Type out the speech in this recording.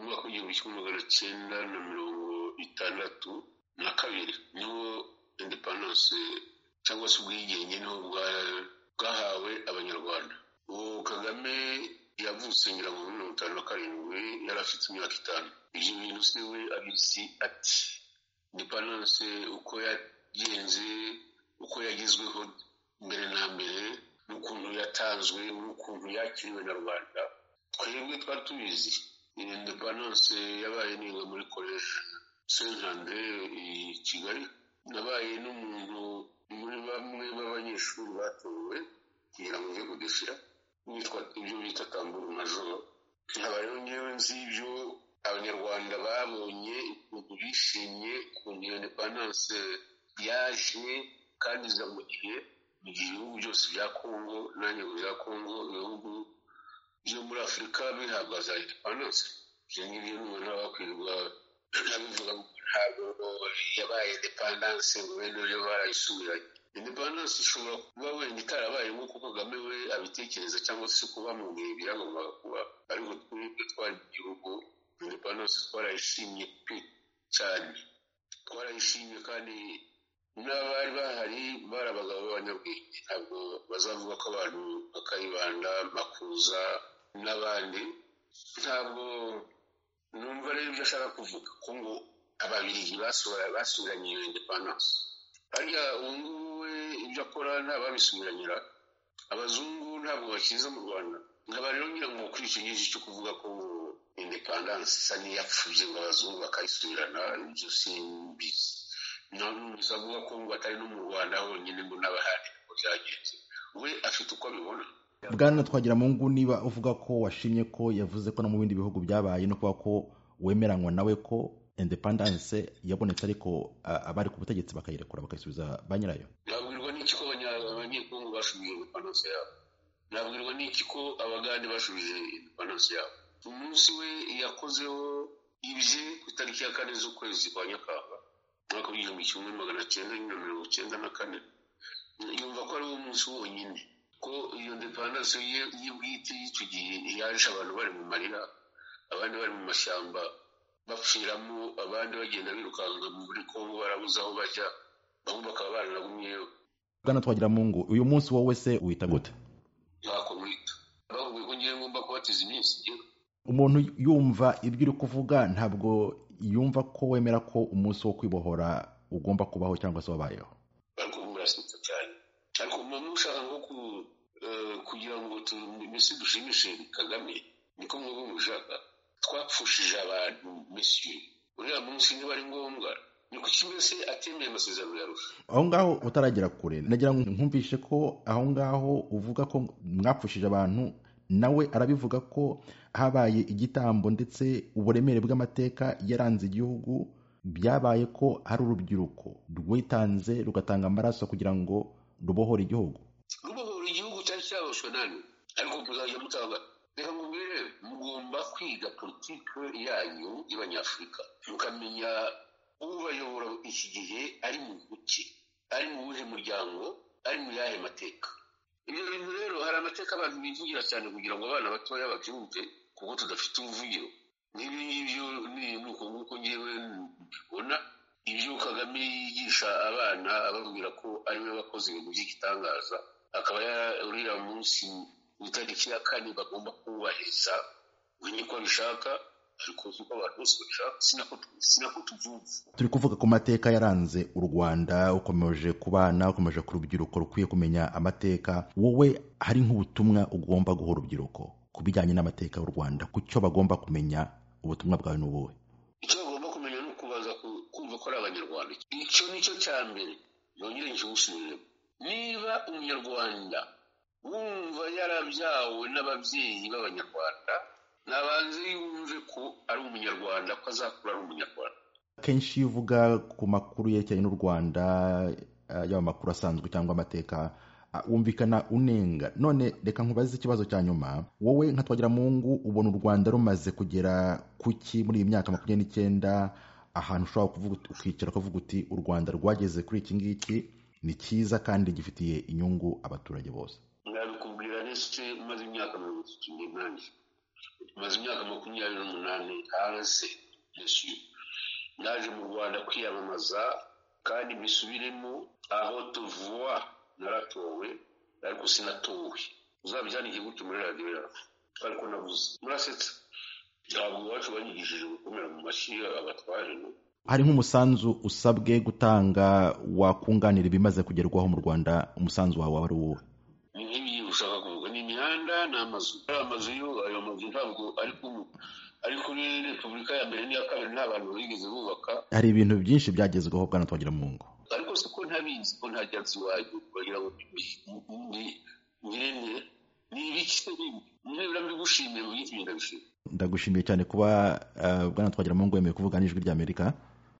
igihumbi kimwe magana cyenda na mirongo itandatu na kabiri niho indepandanse cyangwa se ubwigenge niho bwahawe abanyarwanda uwo kagame yavutse ngira ngo mirongo itanu na karindwi yari afite imyaka itanu ibyo bintu se we abizi ati indepandanse uko yagenze uko yagezweho mbere na mbere n'ukuntu yatanzwe n'ukuntu yakiriwe na rubanda twebwe twari tubizi indepandanse yabaye niga muri koleji senti andre i kigali nabaye n'umuntu muri bamwe b'abanyeshuri batowe kugira ngo ujye kudushyira witwa ibyo bita tamburu majoro nkaba rero ngewe nzi ibyo abanyarwanda babonye ukuntu bishimye ukuntu iyo indepandanse yaje kandi iza mu gihe mu gihe ibihugu byose bya kongo n'anyago bya kongo ibihugu byo muri afurika bihabwa za indepandanse ibyo ngibyo n'umuntu aba akwirwa abivuga ntabwo yabaye indepandanse ngo bene yo barayisubiranye indepandanse ishobora kuba wenda itarabaye nk'uko kagame we abitekereza cyangwa se uko bamubwiye ibyagombaga kuba ariko twebwe twari igihugu indepandanse twarayishimye pe cyane twarayishimye kandi n'abari bahari bari abagabo b'abanyabwenge ntabwo bazavuga ko abantu bakayibanda makuza n'abandi ntabwo numva rero ibyo ashaka kuvuga ko ngo ababiligi basubiranye iyo indepandanse harya ubu ngubu we ibyo akora ntababisubiranyira abazungu ntabwo bakiza mu rwanda nkaba rero ngira ngo kuri icyo gihe cyo kuvuga ko indepandanse isa n'iyapfubye ngo abazungu bakayisubirana ibyo simbizi ntabwo avuga ko ngo atari no mu rwanda honyine ngo n'abahari ngo byagenze we afite uko abibona bwana twagira mu ngo niba uvuga ko washimye ko yavuze ko no mu bindi bihugu byabaye no kuba ko wemeranywa nawe ko indepandanse yabonetse ariko abari ku butegetsi bakayirekura bakayisubiza ba nyirayo nabwirwa n'iki ko abanyekongo bashubije indepandanse yabo nabwirwa n'iki ko abagande bashubije indepandanse yabo umunsi we yakozeho ibye ku itariki ya kane z'ukwezi kwa nyakanga umwaka w'igihumbi kimwe magana cyenda na mirongo cyenda na kane yumva ko ari wo munsi wonyine ko iyo ndepandanse ye y'ubwite y'icyo gihe yaje abantu bari mu marira abandi bari mu mashyamba bapfiramo abandi bagenda birukanka muri kongo barabuze aho bajya bamwe bakaba baranagumyeyo bwana twagira mu ngo uyu munsi wowe se wita gute ntako mwita bavuga ko ngewe ngomba kubatiza iminsi igera umuntu yumva ibyo uri kuvuga ntabwo yumva ko wemera ko umunsi wo kwibohora ugomba kubaho cyangwa se wabayeho ariko ubu murasetsa cyane ariko muba mushaka nko kugira ngo mbese dushimishe kagame niko muba mushaka twapfushije abantu mesiyo uriya munsi niba ari ngombwa ni kuki mbese atemeye amasezerano ya rusha aho ngaho utaragera kure nagira ngo nkumvishe ko aho ngaho uvuga ko mwapfushije abantu nawe arabivuga ko habaye igitambo ndetse uburemere bw'amateka yaranze igihugu byabaye ko hari urubyiruko rwitanze rugatanga amaraso kugira ngo rubohore igihugu rubohora igihugu cyari cyaboshwe nani ariko muzajya mutanga reka mubwire mugomba kwiga politiki yanyu y'abanyafurika mukamenya ubayobora iki gihe ari mu buki ari mu buhe muryango ari mu yahe mateka ibyo bintu rero hari amateka abantu bivugira cyane kugira ngo abana batoya babyumve kuko tudafite umuvugiro nk'ibi ngibyo ni uko nguko ngewe mbona ibyo kagame yigisha abana ababwira ko ariwe wakoze ibintu by'igitangaza akaba uriya munsi ku itariki ya kane bagomba kubahiriza we niko abishaka ariko uko abantu bose babishaka sinako tubyumva turi kuvuga ku mateka yaranze u rwanda ukomeje ku bana ukomeje ku rubyiruko rukwiye kumenya amateka wowe hari nk'ubutumwa ugomba guha urubyiruko ku bijyanye n'amateka y'u rwanda ku cyo bagomba kumenya ubutumwa bwawe ni ubuhe icyo bagomba kumenya ni ukubaza kumva ko ari abanyarwanda icyo ni cyo cya mbere yongere nkigusubire niba umunyarwanda wumva yarabyawe n'ababyeyi b'abanyarwanda nabanze yumve ko ari umunyarwanda ko azakura ari umunyarwanda kenshi iyo uvuga ku makuru yerekeranye n'u rwanda yaba amakuru asanzwe cyangwa amateka wumvikana unenga none reka nkubaze ikibazo cya nyuma wowe nka twagira mungu ubona u rwanda rumaze kugera ku ki muri iyi myaka makumyabiri n'icyenda ahantu ushobora kuvuga ukicara ukavuga uti u rwanda rwageze kuri iki ngiki ni cyiza kandi gifitiye inyungu abaturage bose nabikubwira ndetse umaze imyaka mirongo itatu n'umunani maze imyaka makumyabiri n'umunani hanze nesiyo naje mu rwanda kwiyamamaza kandi mbisubiremo aho tuvuwa naratowe ariko sinatowe uzabyandike gutyo muri radiyo yawe ariko nabuze murasetsa ntabwo iwacu banyigishije gukomera mu mashyi abatware no hari nk'umusanzu usabwe gutanga wakunganira ibimaze kugerwaho mu rwanda umusanzu wawe waba ari uwuhe ni nk'ibi ushaka kuvuga ni imihanda ni amazu ari amazu yo ayo mazu ntabwo ari kumwe ariko muri repubulika ya mbere n'iya kabiri nta bantu bigeze bubaka hari ibintu byinshi byagezweho bwana twagira mu ngo ariko si ko ntabizi ko nta byatsi iwanyu bagira ngo ngirente ni ibiki se bibi niba mbigushimiye mu byinshi ndabishima ndagushimiye cyane kuba eh, bwana twagira mu ngo yemeye kuvuga n'ijwi ry'amerika